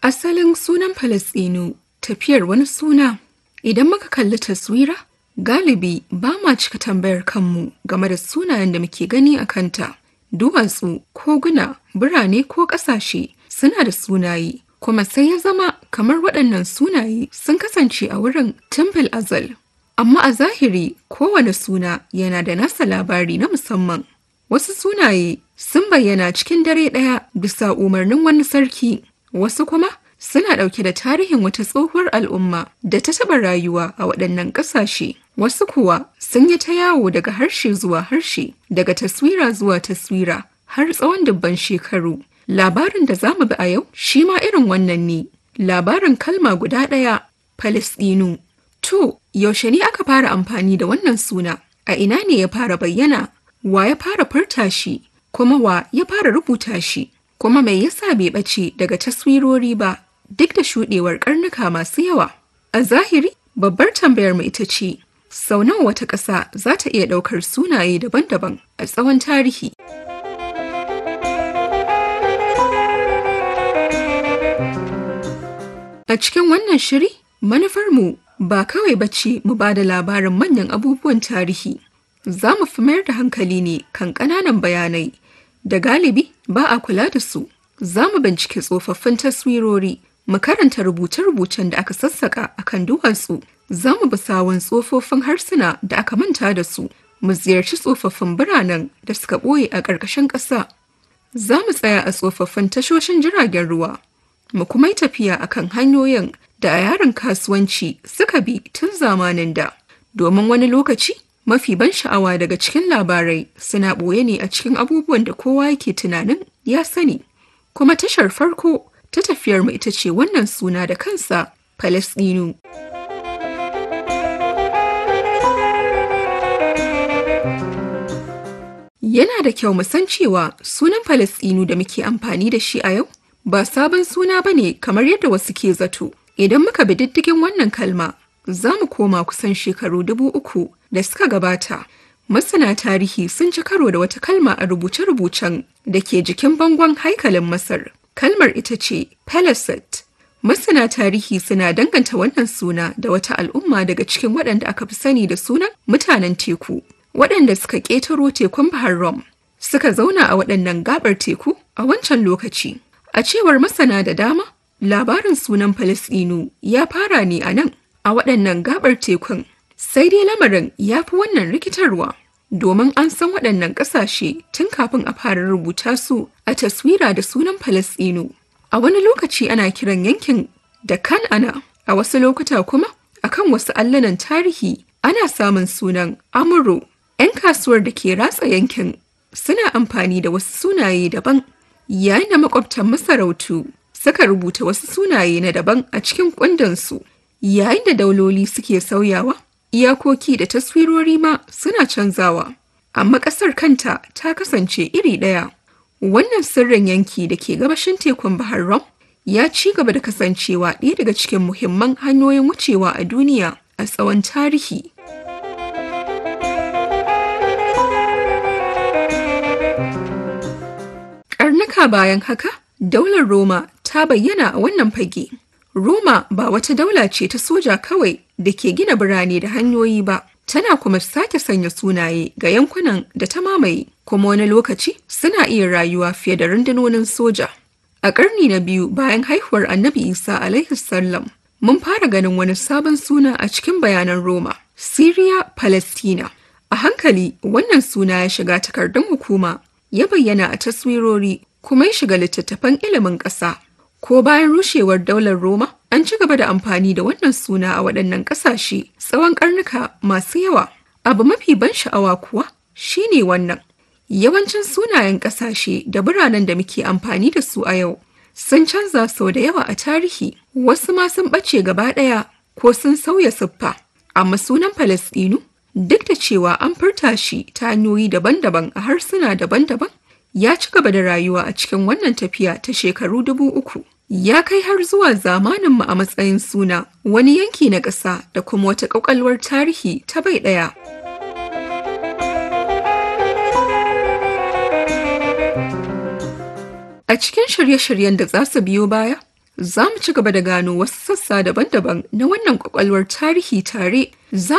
Asalin sunan Falasɗinu tafiyar wani suna. Idan muka kalli taswira, galibi ba ma cika tambayar kanmu game da sunayen da muke gani a kanta. Duwatsu, koguna, birane ko ƙasashe suna da sunaye, kuma sai ya zama kamar waɗannan sunaye sun kasance a wurin Temple Azal. Amma a zahiri kowane suna yana da nasa labari na musamman. Wasu sunaye sun bayyana cikin dare ɗaya bisa umarnin wani sarki, wasu kuma suna ɗauke da tarihin wata tsohuwar al'umma da ta taɓa rayuwa a waɗannan ƙasashe. Wasu kuwa sun yi ta yawo daga harshe zuwa harshe, daga taswira zuwa taswira har tsawon dubban shekaru. Labarin da za mu bi a yau shi ma irin wannan ne. Labarin kalma guda ɗaya, Falasɗinu. To, yaushe ne aka fara amfani da wannan suna? A ina ne ya fara bayyana? Wa ya fara furta shi? Kuma wa ya fara rubuta shi? Kuma mai yasa bai ɓace daga taswirori ba duk da shuɗewar ƙarnuka masu yawa? A zahiri, babbar tambayar mu ita ce, sau nawa wata ƙasa za ta iya ɗaukar sunaye daban-daban a tsawon tarihi? A cikin wannan shiri, manufarmu ba kawai bace mu ba da labarin manyan abubuwan tarihi. Za mu fi mayar da hankali ne kan ƙananan bayanai da galibi ba a kula da su. Za mu bincike tsofaffin taswirori, mu karanta rubuce-rubucen da aka sassaka a kan duwatsu. Za mu bi sawun tsofaffin harsuna da aka manta da su, mu ziyarci tsofaffin biranen da suka ɓoye a ƙarƙashin ƙasa. Za mu tsaya a tsofaffin tashoshin jiragen ruwa, mu kuma yi tafiya a kan hanyoyin da a yaren kasuwanci suka bi tun zamanin da. Domin wani lokaci, mafi ban sha'awa daga cikin labarai suna ɓoye ne a cikin abubuwan da kowa yake tunanin ya sani. Kuma tashar farko ta tafiyar mu ita ce wannan suna da kansa, Falasɗinu. Yana da kyau mu san cewa sunan Falasɗinu da muke amfani da shi a yau ba sabon suna ba ne kamar yadda wasu ke zato. Idan muka bi diddigin wannan kalma, za mu koma kusan shekaru dubu uku da suka gabata. Masana tarihi sun ci karo da wata kalma a rubuce-rubucen da ke jikin bangon haikalin Masar. Kalmar ita ce Palaset. Masana tarihi suna danganta wannan suna da wata al'umma daga cikin waɗanda aka fi sani da sunan mutanen teku. Waɗanda suka ƙetaro tekun Bahar Rum suka zauna a waɗannan gabar teku a wancan lokaci. A cewar masana da dama, labarin sunan Falasɗinu ya fara ne a nan, a waɗannan gabar tekun. Sai dai lamarin ya fi wannan rikitarwa, domin an san waɗannan ƙasashe tun kafin a fara rubuta su a taswira da sunan Falasɗinu. A wani lokaci ana kiran yankin da Kan'ana, a wasu lokuta kuma akan wasu allanan tarihi ana samun sunan Amuro. 'Yan kasuwar da ke ratsa yankin suna amfani da wasu sunaye daban. yayin da makwabtan masarautu suka rubuta wasu sunaye na daban a cikin kundinsu yayin da dauloli suke sauyawa iyakoki da taswirori ma suna canzawa amma ƙasar kanta ta kasance iri ɗaya wannan sirrin yanki da ke gabashin tekun bahar rom ya ci gaba da kasancewa ɗaya daga cikin muhimman hanyoyin wucewa a duniya a tsawon tarihi Karnuka bayan haka, daular Roma ta bayyana a wannan fage. Roma ba wata daula ce ta soja kawai da ke gina birane da hanyoyi ba, tana kuma sake sanya sunaye ga yankunan da ta mamaye, kuma wani lokaci suna iya rayuwa fiye da rundunonin soja. A ƙarni na biyu bayan haihuwar Annabi Isa alaihi sallam, mun fara ganin wani sabon suna a cikin bayanan Roma, Syria Palestina. A hankali wannan suna ya shiga takardun hukuma ya bayyana a taswirori kuma ya shiga littattafan ilimin ƙasa. Ko bayan rushewar daular Roma, an ci gaba da amfani da wannan suna a waɗannan ƙasashe tsawon ƙarnuka masu yawa. Abu mafi ban sha'awa kuwa shine wannan. Yawancin sunayen ƙasashe da biranen da muke amfani da su a yau sun canza sau da yawa a tarihi, wasu ma sun ɓace gaba ɗaya ko sun sauya siffa. Amma sunan Falasɗinu duk da cewa an furta shi ta hanyoyi daban-daban a harsuna daban-daban ya ci gaba da rayuwa a cikin wannan tafiya ta shekaru dubu uku ya kai har zuwa zamaninmu a matsayin suna wani yanki na ƙasa da kuma wata ƙwaƙwalwar tarihi ta bai ɗaya. A cikin shirye-shiryen da za su biyo baya, za mu ci gaba da gano wasu sassa daban-daban na wannan kwakwalwar tarihi tare. Za